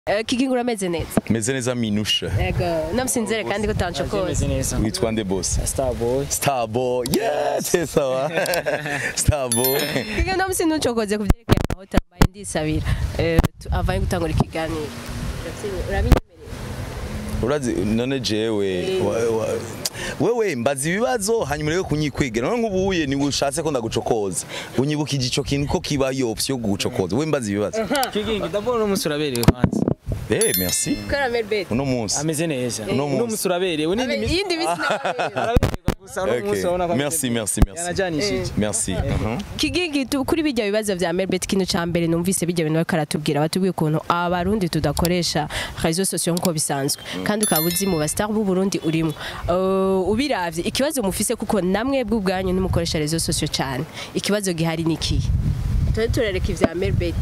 Eh, Kigingo urameze neza meze neza minusha yego namusinzire kandi ko utancokoza Meze neza. witwa nde boss Starboy. starboy yes sawa starboy Kigingo namusinzire ntucokoze ku byerekeye amahoteli mbaye ndisabira Eh, tu- avaye gutangura ikiganiro Urabyemeye- urabinyemereye urazi none jewe wa- wa- wewe mbaza ibibazo hanyuma rero kunyikwegera none nk'ubuye ni ushatse ko ndagucokoza unyibukije ico kintu ko kiba iyo option yo kugucokoza we mbaza ibibazo Kigingi d'abord uno munsi uraberewe kwanza. eh merci Kora Melbet uno munsi Ameze neza. Uno Uno munsi. munsi uraberewe. Nindi minsi iyindi minsi nababereye. araberwa gusa uno munsi urabona ko Okay. ameze merci neza. merci merci Yanajanishije. merci Mhm. Kigingi tu- kuri bijya bibazo vya Melbet ikintu ca mbere numvise bijya bintu bariko aratubwira batubwiye ukuntu abarundi tudakoresha réseaux sociaux nkuko bisanzwe kandi ukaba uzi mu bastar b'u Burundi urimo Uh, ubiravye ikibazo mufise kuko namwe bw'ubwanyu ntimukoresha réseaux sociaux cyane ikibazo gihari ni ikihe turi turareka ivya Melbet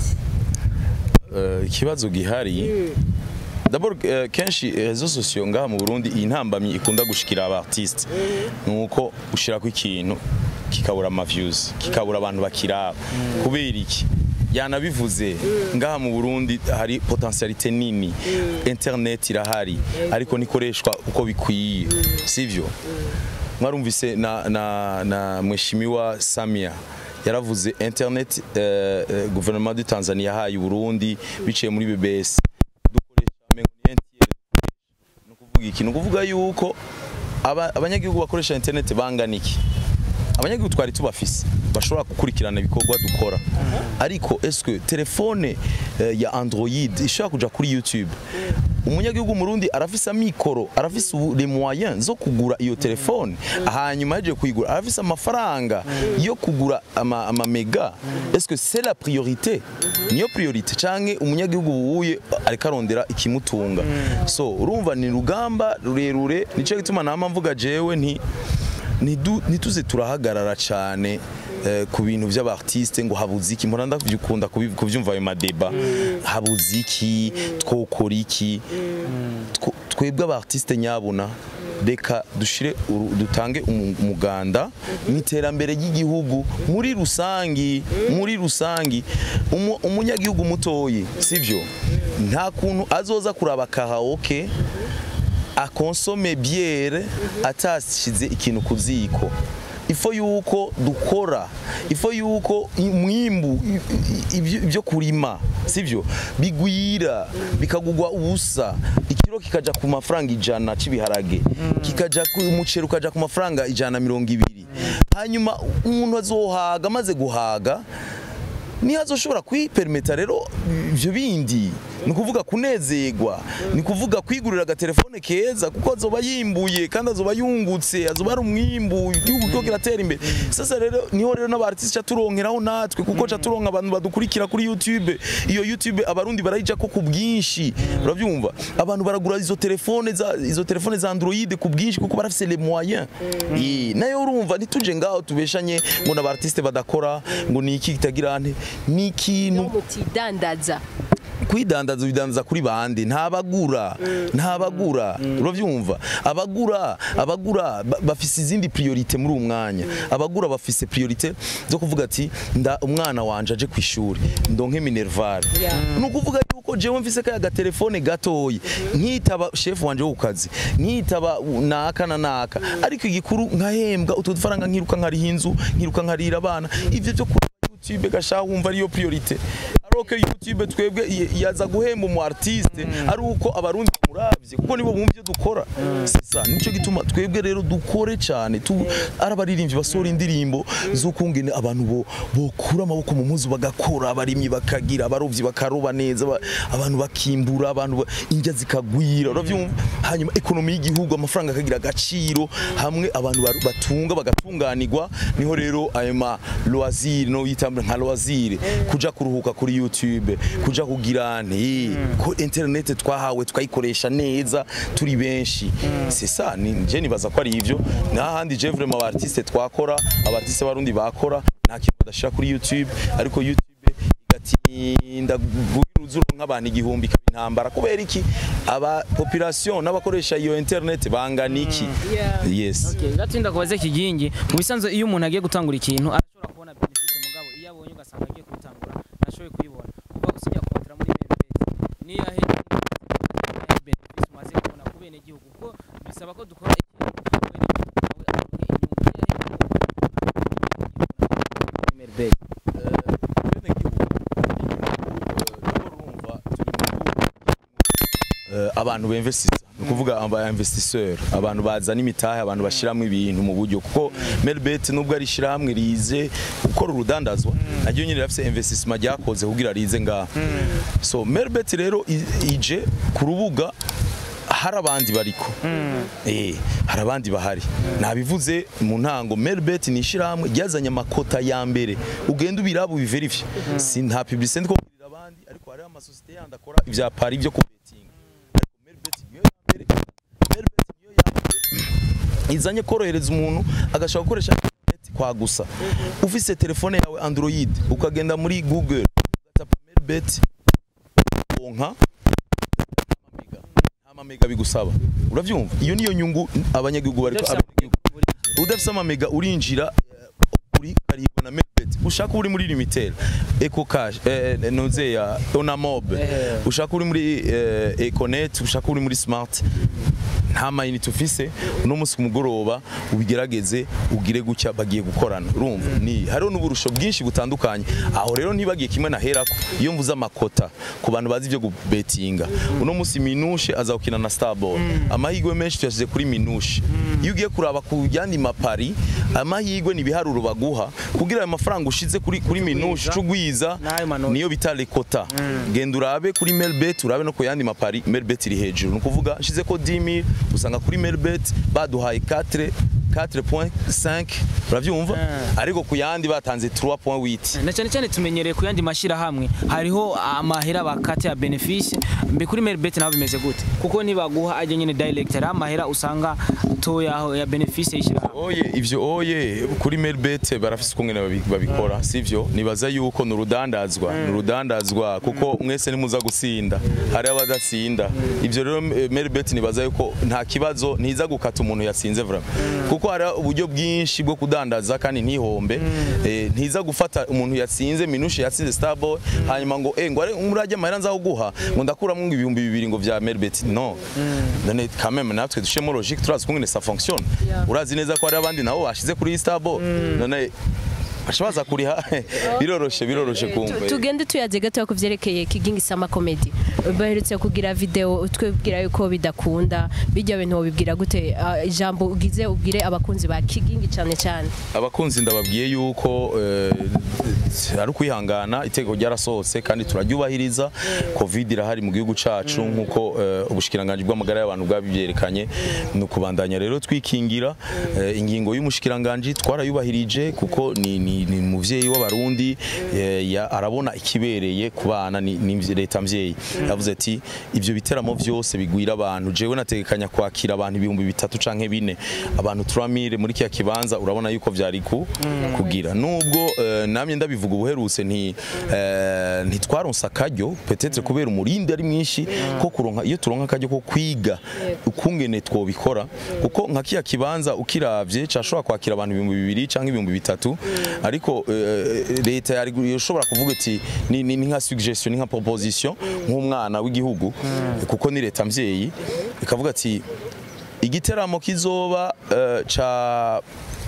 Eh, ikibazo gihari D'abord eh, kenshi rezo sociaux ngaha mu Burundi iyi ntambamyi ikunda gushikira aba artiste nuko ushirako ikintu kikabura ama views kikabura abantu bakiraba kubera iki yanabivuze ngaha mu Burundi hari potentialité nini internet irahari ariko nikoreshwa uko bikwiye sivyo mwarumvise na, na, na mheshimiwa Samia yaravuze internet eh, eh, gouvernement du Tanzania yahaye Burundi biciye muri BBS dukoresha amengo ni NTL ni ukuvuga iki ni ukuvuga yuko aba- abanyagihugu bakoresha internet bangana iki abanyagihugu twari tubafise bashobora gukurikirana ibikorwa dukora ariko eske telefone eh, ya android ishobora kuja kuri youtube umunyagihugu murundi arafise amikoro arafise ubu- les moyens zo kugura iyo telefone hanyuma yaje kuyigura arafise amafaranga yo kugura ama, ama mega eske c'est la priorité niyo priorité canke umunyagihugu wuye ariko arondera ikimutunga so urumva ni rugamba rurerure nico gituma nama mvuga jewe nti ntidu- ntituze turahagarara cyane eh, ku bintu by'abartiste ngo habuze iki mpora ndakunda kubi- kubyumva ayo madeba habuze iki twokora iki Two- twebwe abartiste nyabuna reka dushire uru- dutange umu- umuganda mu iterambere ry'igihugu muri rusangi muri rusangi Umu- umunyagihugu mutoyi sivyo nta kuntu azoza kuraba karaoke akonsome biere atashize ikintu ku ziko ifo yuko dukora ifo yuko umwimbu i- i- ibyo ibyo kurima sivyo bigwira bikagugwa ubusa ikiro kikaja ku mafaranga ijana c'ibiharage kikaja ku umuceri ukaja ku mafaranga ijana na mirongo ibiri hanyuma umuntu azohaga amaze guhaga niho azoshobora kwiperimeta rero ibyo bindi ni ukuvuga kunezerwa ni ukuvuga kwigurira agatelefone keza kuko azoba yimbuye kandi azoba yungutse azoba ari umwimbu igihugu cyo kiratera imbere sasa rero niho rero n'abartiste ca turonkeraho natwe kuko ca turonka abantu badukurikira kuri YouTube iyo YouTube abarundi barayija ko ku bwinshi urabyumva abantu baragura izo telefone za izo telefone za Android ku bwinshi kuko barafise les moyens Eh, nayo urumva ntituje ngaho tubeshanye ngo n'abartiste badakora ngo ni iki kitagira nte ni ikintu mutidandaza kwidandaza bidandaza kuri bande ntabagura ntabagura urabyumva abagura abagura ba- bafise izindi priorite muri uwo mwanya abagura bafise priorite zo kuvuga ati nda umwana wanje aje ku ishuri ndonke minerval ni ukuvuga yuko jewe mfise kaya gatelefone gatoyi nkitaba chef wanje wo ku kazi nkitaba naka na naka ariko igikuru nkahembwa utwo dufaranga nkiruka nkariha inzu nkiruka nkarira abana ivyo byo kuri YouTube gashaho wumva ariyo priorite aroke YouTube twebwe i- yaza guhemba umu artiste ari uko abarundi bamuravye kuko nibo bumva ibyo dukora sisa nico gituma twebwe rero dukore cyane tu arabaririmbyi basohora indirimbo z'ukungene abantu bo bokura amaboko mu muzu bagakora abarimyi bakagira abarovyi bakaroba neza aba- abantu bakimbura abantu ba- indya zikagwira uravyumva hanyuma ekonomi y'igihugu amafaranga akagira agaciro hamwe abantu baru- batunga bagatunganirwa niho rero ayo ma loisir no yitambura nka loisir kuja kuruhuka kuri YouTube kuja kugira nti ko internet twahawe twayikoresha neza turi benshi c'est ça ni je nibaza ko ari ivyo n'ahandi je vraiment aba artiste twakora aba artiste barundi bakora nta kintu badashira kuri YouTube ariko YouTube igatinda gugira uzuru nk'abantu igihumbi ikaba intambara kubera iki aba population n'abakoresha iyo internet bangana iki yes Okay, gatinda kubaze kigingi mu bisanzwe iyo umuntu agiye gutangura ikintu arashobora kubona benefit mugabo iyo abonye ugasanga agiye kubitangura ntashoboye kuyibona kuva gusinya kubatira muri Melbet niyahe nk'umwenegihugu kuko bisaba ko dukora ikintu nawe aronke inyungu Melbet abantu bemvesisa ni ukuvuga aba investisseur abantu bazana imitahe abantu bashyiramo ibintu mu buryo kuko Melbet nubwo ari ishyirahamwe rize gukora urudandazwa naryo nyine rafise investissement ryakoze kugira rize ngaha so Melbet rero i- ije ku rubuga hari abandi bariko eh hari abandi bahari nabivuze mu ntango Melbet ni ishyirahamwe ryazanye amakota ya mbere ugenda ubiraba ubiverifye si nta publicité ndiko kubwirira abandi ariko hari amasosiyete yandi akora ivya pari byo kubetinga ariko Melbet niyo ya mbere Melbet niyo ya mbere izanye korohereza umuntu agashobora gukoresha internet kwa gusa ufise telefone yawe Android ukagenda muri Google ugatapa Melbet onka nta mamega bigusaba uravyumva iyo niyo nyungu abanyagihugu bariko Udafise abenegihugu udafise amamega urinjira eh, uri karibwa na Melbet ushaka uri muri limitel eco cash eh, eh, noze ya onamob Eh. ushaka uri muri eh, econet ushaka uri muri smart nta mayinite ufise uno munsi ku mugoroba ubigerageze ugire gutya bagiye gukorana urumva ni hariho n'uburusho bwinshi butandukanye aho rero ntibagiye kimwe naherako iyo mvuze amakota ku bantu bazi ibyo gubetinga uno munsi minushe aza gukina na starboy amahirwe menshi tuyashyize kuri minushe iyo ugiye kuraba ku yandi mapari amahirwe ni ibiharuro baguha kugira ayo mafaranga ushize kuri kuri minushe cugwiza N'ayo manota. niyo bita rekota genda urabe kuri melbet urabe no ku yandi mapari melbet iri hejuru ni ukuvuga nshize ko 10000 usanga kuri melbet baduhaye 4 4.5 uravyumva ariko ku yandi batanze 3.8 na cyane cyane tumenyereye ku yandi mashyirahamwe hariho amahera bakate ya benefice mbe kuri Melbet naho bimeze gute kuko nibaguha ajya nyine direct hari amahera usanga toya ya benefice y'ishyirahamwe oye ivyo oye kuri melbet barafise ukungene babi- babikora sivyo nibaza yuko ni urudandazwa ni urudandazwa kuko mwese nimuza gusinda hari abadatsinda ivyo rero eh, melbet nibaza yuko nta kibazo ntiza gukata umuntu yatsinze vraiment kuko hari uburyo bwinshi bwo kudandaza kandi ntihombe eh, ntiza gufata umuntu yatsinze minushe yatsinze starboy hanyuma ngo eh ngo are murajya amahera nzaguha ngo ndakuramo ngo ibihumbi bibiri ngo vya melbet no none quand même natwe dushemo logique turazi kungene ça fonctionne Yeah. urazi neza ko hari abandi nabo bashize kuri starboy none baca baza kuriha biroroshe biroroshe kumva tugende tuyaze gatoya ku vyerekeye kigingi sama comedy baherutse kugira video twebwira yuko bidakunda bijya bintu wobibwira gute Ah, ijambo ugize ubwire abakunzi ba kigingi cyane cyane abakunzi ndababwiye yuko eh, ari ukwihangana itegeko ryarasohotse kandi turaryubahiriza covid irahari mu gihugu cacu nk'uko eh, ubushikiranganji bw'amagara y'abantu bwabibyerekanye ni ukubandanya rero twikingira eh, ingingo y'umushikiranganji twarayubahirije kuko ni, ni, ni muvyeyi w'abarundi eh, ya- arabona ikibereye ku bana ni, ni mvye- leta mvyeyi yavuze ati ivyo biteramo vyose bigwira abantu jewe nategekanya kwakira abantu ibihumbi bitatu canke bine abantu 3000 muri kiya kibanza urabona yuko vyari ku kugira nubwo eh, namye ndabivuga ubuherutse nti eh, ntitwaronse akaryo peut-être kubera umurindi ari mwinshi ko kuronka iyo turonka akaryo ko kwiga ukungene twobikora kuko nka kiya kibanza ukiravye cashobora kwakira abantu ibihumbi bibiri canke ibihumbi bitatu ariko eh, leta yari yoshobora kuvuga ati ni, ni, ni nka suggestion ni nka proposition nk'umwana w'igihugu kuko ni leta mvyeyi ikavuga ati igiteramo kizoba eh, ca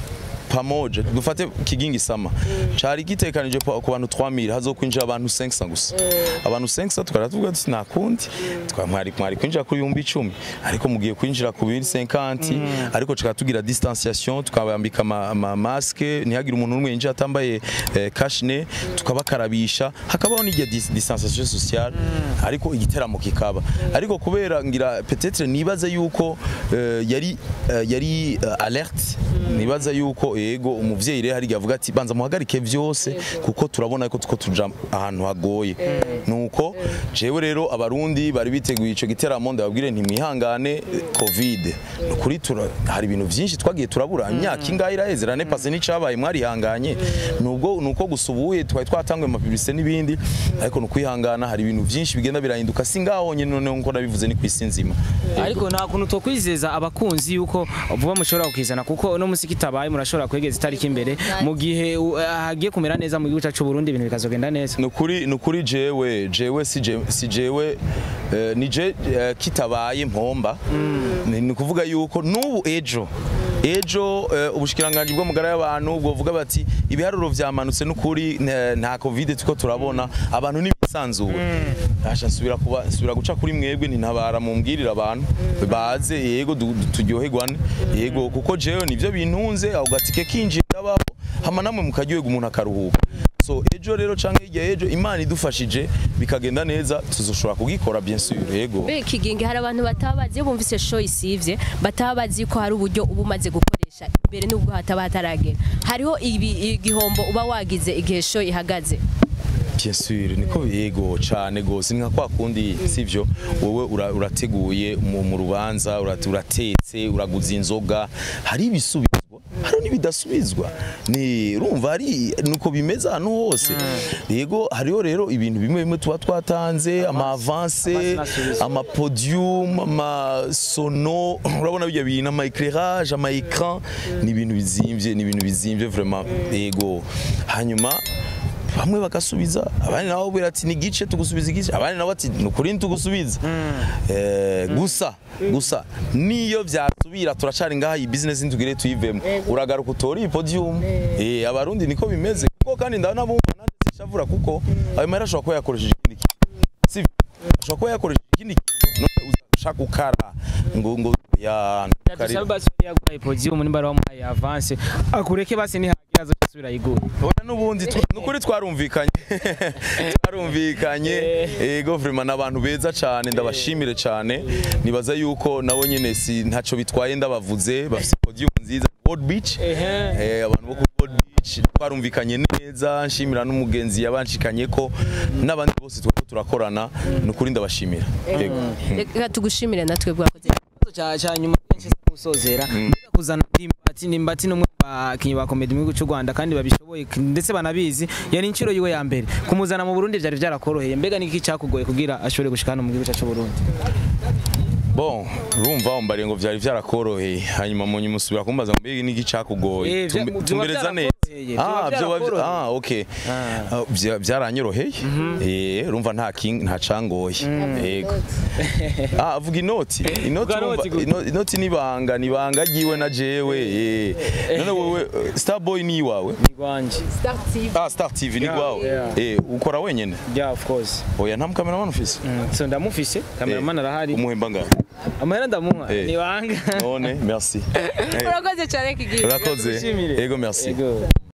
pamoje dufate kigingi sama cari gitekanije pa- ku bantu 3000 hazokwinjira abantu 500 gusa abantu 500 tukara tuvuga ati nakundi twamwari mwari kwinjira ku bihumbi 10 ariko mugiye kwinjira ku 50 ariko tukaba tugira distanciation tukabambika ama, ama masque ntihagire umuntu n'umwe yinjira atambaye eh, cashne tukabakarabisha hakabaho n'irya dis- distanciation sociale ariko igiteramo kikaba ariko kubera ngira peut-être nibaza yuko eh, yari eh, yari eh, alerte nibaza yuko yego umuvyeyi rero hari avuga ati banza muhagarike vyose kuko turabona ko tuko tuja ahantu hagoye nuko jewe rero abarundi bari biteguye ico giteramo ndababwire ntimwihangane covid kuri tura hari ibintu vyinshi twagiye turabura imyaka ingahe iraheze rane pase n'icabaye mwarihanganye nubwo nuko gusubuye twari twatanguye amapiblisite n'ibindi ariko nukwihangana hari ibintu vyinshi bigenda birahinduka singaho nyene noneho nko nabivuze ni kwisi nzima ariko nta kuntu twokwizeza abakunzi yuko vuba mushobora kukizana kuko no musiki tabaye murashobora kwegeza itariki imbere mu gihe uh, hagiye kumera neza mu gihugu cyacu Burundi ibintu bikazogenda neza nukuri nukuri jewe jewe si je- si jewe eh, nije eh, kitabaye mpomba ni ni ukuvuga yuko n'ubu ejo ejo eh, ubushikiranganji bw'amagara y'abantu bwovuga bati ibiharuro vyamanutse n'ukuri nta- nta covid tuko turabona abantu n'ibisanzuwe asha nsubira kuba nsubira guca kuri mwebwe ntintabara mumbwirira abantu baze yego du- du- turyoherwane yego kuko jewe nivyo bintunze ako gatike kinjira ndabaho hama namwe mukaryoherwa umuntu akaruhuka so ejo rero canke hirya ejo imana idufashije bikagenda neza tuzoshobora kugikora bien sûr yego Be kigingi hari abantu batabazi iyo bumvise show isivye batabazi ko hari uburyo uba umaze gukoresha imbere n'ubwo hataba hataragera hariho ibi igihombo uba wagize igihe show ihagaze bien sûr niko yego cane gose ni nka kwa kundi sivyo wowe ura- urateguye mu mu rubanza urat- uratetse uraguza inzoga hari ibisubizwa hari n'ibidasubizwa ni urumva hari nuko bimeze ahantu hose yego hariho rero ibintu bimwe bimwe tuba twatanze ama avance Amasubizwa. ama podium ama sono urabona bijya bintu ama éclairage ama écran ni ibintu bizimvye ni ibintu bizimvye vraiment yego hanyuma bamwe bagasubiza abandi nabo babwira ati ni gice tugusubiza igice abandi nabo ati ni ukuri tugusubiza eh, gusa gusa niyo byasubira turacari ngaha iyi business ntitugire tuyivemo uragaruka utora iyi podium eh, abarundi niko bimeze kuko kandi ndabona bumva nanjye sishavura kuko ayo mahera ashobora kuba yakoresheje ikindi kintu sivyo ashobora kuba yakoresheje ikindi kintu none uzashaka gukara ngo ngo ya ntukarire. dusabe basi yaguhaye podium nimba wamuhaye avance akureke basi nihagira azo asubira yigura Oya n'ubundi twa- nukuri twarumvikanye twarumvikanye yego vraiment n'abantu beza cyane ndabashimire cyane nibaza yuko nabo nyene si ntaco bitwaye ndabavuze bafite podium nziza Board Beach eh abantu bo ku Board Beach twarumvikanye neza nshimira n'umugenzi yabanshikanye ko n'abandi bose twako turakorana nukuri ndabashimira yego reka tugushimire natwe bwakoze ikibazo cya cya nyuma kenshi se gusozera mbega kuzana ndimbati ndimbati n'umwe mu bakinnyi ba komedi mu gihugu cy'u Rwanda kandi babishoboye k- ndetse banabizi yari inshuro yiwe ya mbere kumuzana mu Burundi byari byarakoroheye mbega niki cyakugoye kugira ashobore gushika hano mu gihugu cyacu Burundi Bon, urumva umbariye ngo vyari vyarakoroheye hanyuma mu nyuma usubira kumbaza ngo mbega niki cakugoye Eh, vya- Tumbe- vyoba tumbereza neza vyarakoroheye, vyoba ah vyoba vya- vyarakoroheye. ah okay Ah. Ah, vya- vyaranyoroheye eh urumva nta king nta cangoye yego ah avuga inoti inoti Vuga urumva inoti gute? ino- inoti nibanga nibanga giwe na jewe eh none wewe eh, Starboy ni wawe ni rwanje ah Star TV ni Yeah, gwawe yeah. eh ukora wenyene yeah of course oya nta cameraman ufise Mm, so ndamufise cameraman arahari umuhemba ngaho amahera ndamuha Eh. ni banga none merci Eh, urakoze cyane kigingi urakoze Ndagushimire. yego merci Yego.